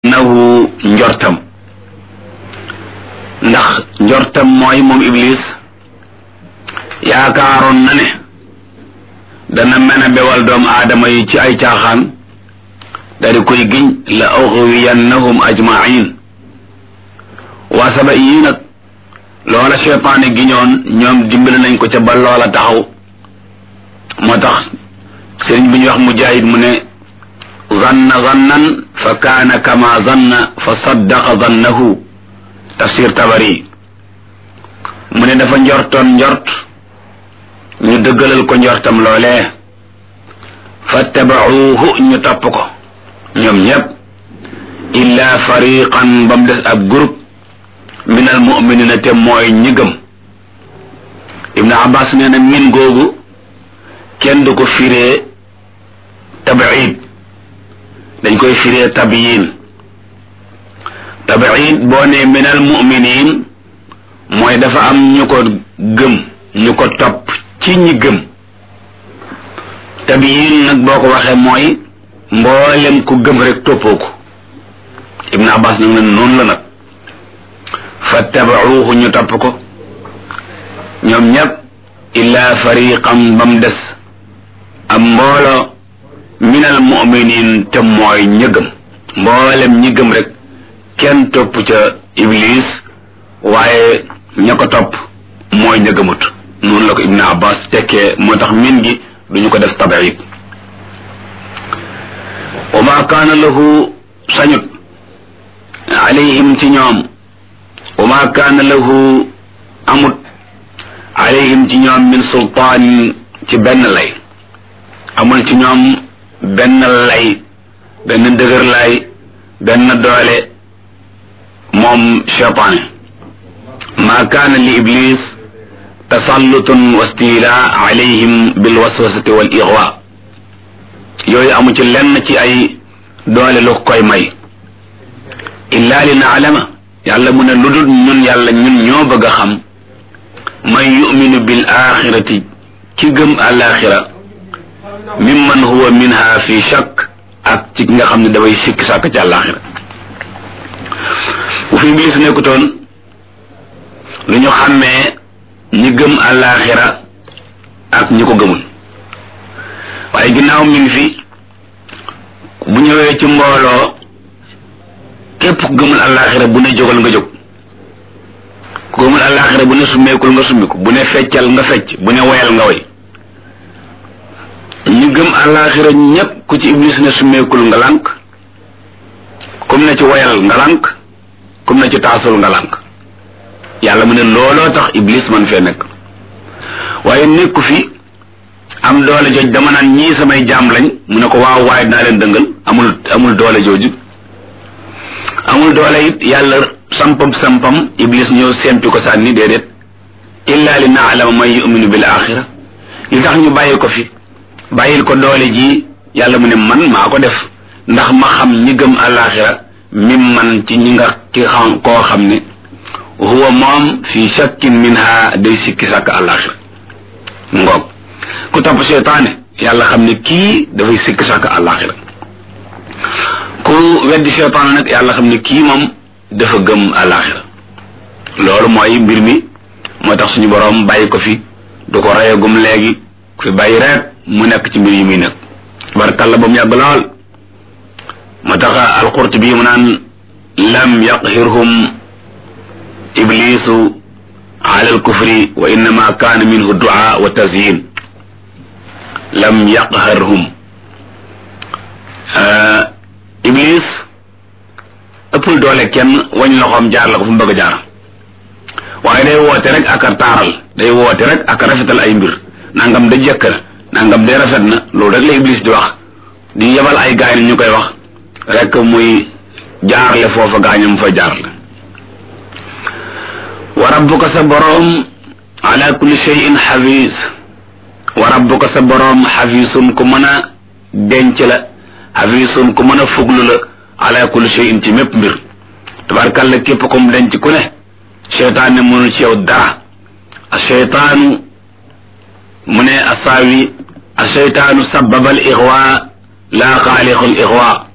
nahu njortam ndax njortam mooy moom iblis yaakaaroon na ne dana mën a bewal doomu aadama yi ci ay caaxaan dari koy giñ la ughwiyannahum ajmain waa saba yii nag loola cheytaane giñoon ñoom dimbali nañ ko ca ba loola taxaw moo tax sëriñ bi ñuy wax mujaahid mu ne zanna zannan fa kaana kama zanna fa saddaqa zannahu tafsir tabari mu ne dafa njortoon njort ñu dëggalal ko njortam loolee fattabacuuhu ñu topp ko ñoom ñépp illa fariqan ba mu des ab groupe min al muminina te mooy ñi gëm ibnu abbas nee na min googu kenn du ko firee tabiid dañ koy firee tabiyin tabiid boo ne min al muminin mooy dafa am ñu ko gëm ñu ko topp ci ñi gëm tabiyin nag boo ko waxee mooy mboolem ku gëm rek toppoo ko ibnu abbas nag ne noonu la nag fattabacuuhu ñu topp ko ñoom ñépp illa fariqam ba mu des am mboolo min al muminin te mooy ñi gëm mboolem ñi gëm rek kenn topp ca iblis waaye ña ko topp mooy ña gëmut noonu la ko ibnu abbas tekkee moo tax min gi duñu ko def tabiid wa ma kaana lahu sañut alayhim ci ñoom wa ma kaana lahu amut alayhim ci ñoom min sultaan ci benn lay amul ci ñoom benn lay benn dëgër lay benn doole moom cheytaane ma kaana li iblis tasallutun wa stila alayhim bil waswasati wal ixwa yooyu amu ci lenn ci ay doole lu koy may illa li naalama yàlla mu ne lu dul ñun yàlla ñun ñoo bëgg a xam man yuminu bil axirati ki gëm alaxira mimman huwa minha fi shakk ak ci nga xam ne dafay sikki sàkk ci alaxira bu fi iblis nekkutoon lu ñu xàmmee ñi gëm alaxira ak ñi ko gëmul waaye ginnaaw mi ngi fi bu ñëwee ci mbooloo képp ku gëmul alaxira bu ne jógal nga jóg ku gëmul alaxira bu ne summeekul nga summiku bu ne feccal nga fecc bu ne woyal nga woy ñu gëm alaxira ñépp ku ci iblis ne summeekul nga lànk kum ne ci woyal nga lànk kum ne ci taasul nga lànk yàlla mu ne looloo tax iblis man fee nekk waaye nekku fi am doole jooj dama naan ñii samay jaam lañ mu ne ko waaw waaye dinaa leen dëngal amul amul doole jooju amul doole it yàlla sampam sampam iblis ñëw sempi ko sànni déedéet illa li naalama man yuminu bil axira li tax ñu bàyyi ko fi bàyyil ko doole ji yàlla mu ne man maa ko def ndax ma xam ñi gëm alaxira mim man ci ñi nga ki xam koo xam ne huwa moom fi shakkin minha day sikki sàkk alaxira ngoog ku topp seytaane yàlla xam ne kii dafay sikki sàkk alaxira ku weddi seytaane nag yàlla xam ne kii moom dafa gëm alaxira loolu mooy mbir mi moo tax suñu boroom bàyyi ko fi du ko reyagum léegi ku fi bàyyi rek mu nekk ci mbir yi muy nekk barkalla ba mu yàgg lool moo tax alqurtubi mu naan lam yaqhirhum iblisu ala alkufri wa innama kaana minhu du'a wa tazyin lam yaqharhum iblis ëppul doole kenn wañ loxoom jaar la ko fu mu bëgg a jaar waaye day woote rek ak a taaral day woote rek ak a rafetal ay mbir nangam da jëkk na nangam de rafet na loolu rek la iblis di wax di yebal ay gaay ni ñu koy wax rek muy jaarle foofa gaañam fa jaarle wa rabbuka sa boroom ala kulli shay'in xafiis wa rabbuka sa boroom xafiisun ku mën a denc la xafiisun ku mën a fuglu la ala kulli shay'in ci mépp mbir tabarkalla képp comme denc ku ne cheytaan ne mënul ci yow dara a cheytaanu mu ne asaawi a cheytaanu sababa al ixwa laa xaaliqu al ixwa